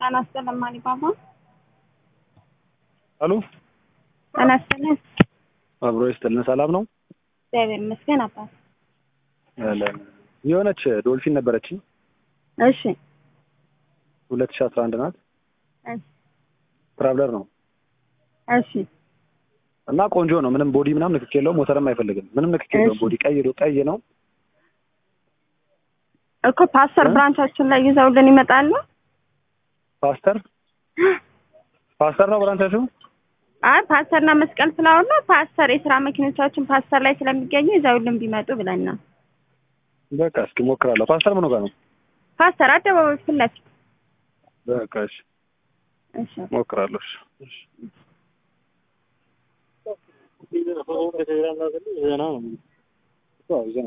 ጤና ይስጥልን ማሊባባ። አሉ ጤና ይስጥልን። አብሮ ይስጥልን። ሰላም ነው? እግዚአብሔር ይመስገን አባት። አለን። የሆነች ዶልፊን ነበረችኝ እሺ ሁለት ሺህ አስራ አንድ ናት። እሺ ትራቭለር ነው እሺ እና ቆንጆ ነው። ምንም ቦዲ ምናምን ንክክ የለውም። ሞተርም አይፈልግም። ምንም ንክክ የለውም። እሺ። ቦዲ ቀይ ነው ቀይ ነው። እኮ ፓስተር እ? ብራንቻችን ላይ ይዘውልን ይመጣሉ። ፓስተር ፓስተር ነው ብራንቻችሁ? አይ ፓስተርና መስቀል ፍላወር ነው። ፓስተር የስራ መኪኖቻችን ፓስተር ላይ ስለሚገኙ ይዘውልን ቢመጡ ብለን ነው። በቃ እስኪ ሞክራለሁ። ፓስተር ምን ጋር ነው? ፓስተር አደባባይ ፊት ለፊት። በቃ እሺ እሺ ሞክራለሁ። እሺ እሺ